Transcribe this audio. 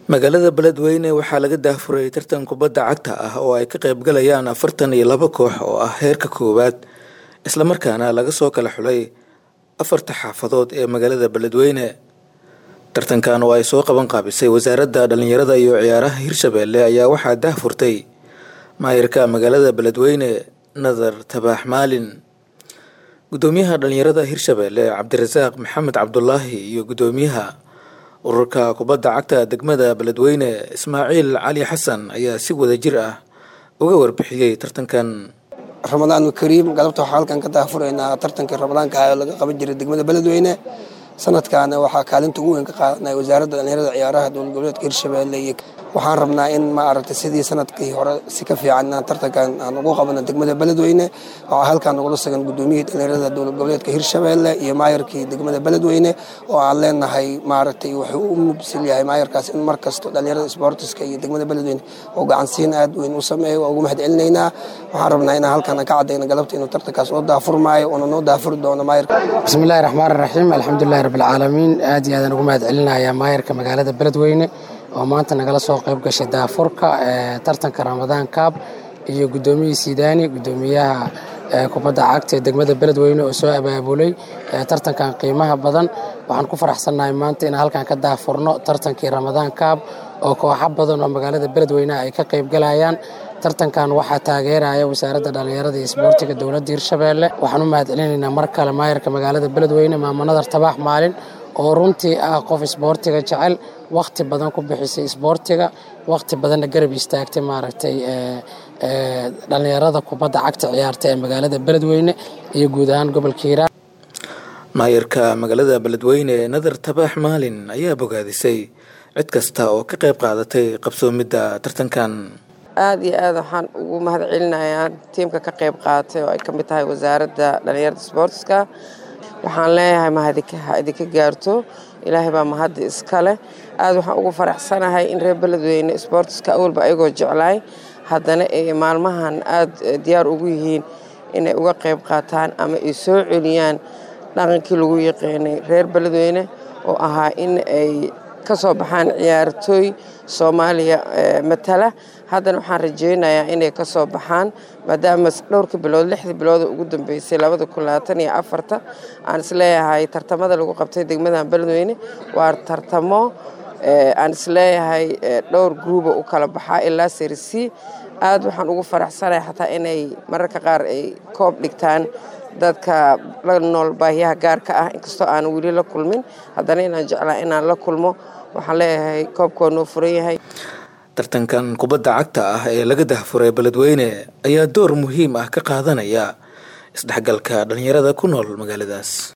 magaalada beledweyne waxaa laga daafuray tartan kubadda cagta ah oo ay ka qaybgalayaan afartan iyo laba koox oo ah heerka koowaad islamarkaana laga soo kala xulay afarta xaafadood ee magaalada beledweyne tartankan oo ay soo qaban qaabisay wasaaradda dhallinyarada iyo ciyaaraha hirshabeelle ayaa waxaa daahfurtay maayirka magaalada beledweyne nadar tabaax maalin gudoomiyaha dhallinyarada hirshabeelle cabdirasaaq maxamed cabdulaahi iyo gudoomiyaha ururka kubadda cagta degmada beledweyne ismaaciil cali xasan ayaa si wada jir ah uga warbixiyey tartankan ramadaan kariim galabta waxaa halkan ka daafuraynaa tartankii ramadaanka ah oo laga qaban jiray degmada beledweyne sanadkaana waxaa kaalinta ugu weyn ka qaadanay wasaaradda dhallinyarada ciyaaraha dowlad goboleedka hirshabeelle iyo waxaan rabnaa in ma aragtay sidii sanadkii hore si ka fiican tartankan aan ugu qabano degmada beledweyne waxaa halkan nagula sugan gudoomiyihii dhallinyarada dowlad goboleedka hirshabeelle iyo maayarkii degmada beledweyne oo aan leenahay maaragtay wuxuu u mubsil yahay maayarkaas in mar kasto dhallinyarada sportiska iyo degmada beledweyne oo gacansiin aad weyn u sameeyo waa ugu mahad celinaynaa waxaan rabnaa inaan halkan ka cadayno galabta inuu tartankaas noo daafurmaayo uuna noo daafuri doono maayarka bismillahi raxmaan raxiim alxamdulilahi rabbilcaalamiin aad iyo aadaan ugu mahad celinayaa maayarka magaalada beledweyne oo maanta nagala soo qayb gashay daafurka tartanka ramadaan kaab iyo gudoomiyihii sidaani gudoomiyaha kubadda cagta ee degmada beledweyne oo soo abaabulay tartankan qiimaha badan waxaan ku faraxsannahay maanta inaan halkan ka daafurno tartankii ramadaan kaab oo kooxo badan oo magaalada beledweyneha ay ka qayb galayaan tartankan waxaa taageeraya wasaaradda dhallinyarada iyo isboortiga dowladda hirshabeelle waxaan u mahad celinaynaa mar kale maayarka magaalada beledweyne maamunadar tabaax maalin oo runtii ah qof isboortiga jecel wakhti badan ku bixisay isboortiga wakhti badanna garab istaagtay maaragtay dhallinyarada kubadda cagta ciyaarta ee magaalada beledweyne iyo guud ahaan gobolka hiiraan maayarka magaalada beledweyne nadar tabaax maalin ayaa bogaadisay cid kasta oo ka qayb qaadatay qabsoomidda tartankan aada iyo aad waxaan ugu mahad celinayaa tiimka ka qayb qaadatay oo ay ka mid tahay wasaaradda dhallinyarada sboortiska waxaan leeyahay mahadika idinka gaarto ilaahay baa mahadda iska leh aada waxaan ugu faraxsanahay in reer beledweyne sboortiska awalba ayagoo jeclaay haddana ay maalmahan aada diyaar ugu yihiin inay uga qayb qaataan ama ay soo celiyaan dhaqankii lagu yaqaanay reer beledweyne oo ahaa in ay ka soo baxaan ciyaartooy soomaaliya matala haddana waxaan rajaynayaa inay ka soo baxaan maadaama dhowrka bilood lixdii bilooda ugu dambeysay labada kun labaatan iyo afarta aan isleeyahay tartamada lagu qabtay degmadan beledweyne waa tartamo aan isleeyahay dhowr gruuba u kala baxaa ilaa serisi aad waxaan ugu faraxsanahay xataa inay mararka qaar ay koob dhigtaan dadka la nool baahiyaha gaarka ah inkastoo aan weli la kulmin haddana inaan jeclaa inaan la kulmo waxaan leeyahay koobka waa noo furan yahay tartankan kubadda cagta ah ee laga dahfuray beledweyne ayaa door muhiim ah ka qaadanaya isdhexgalka dhallinyarada ku nool magaaladaas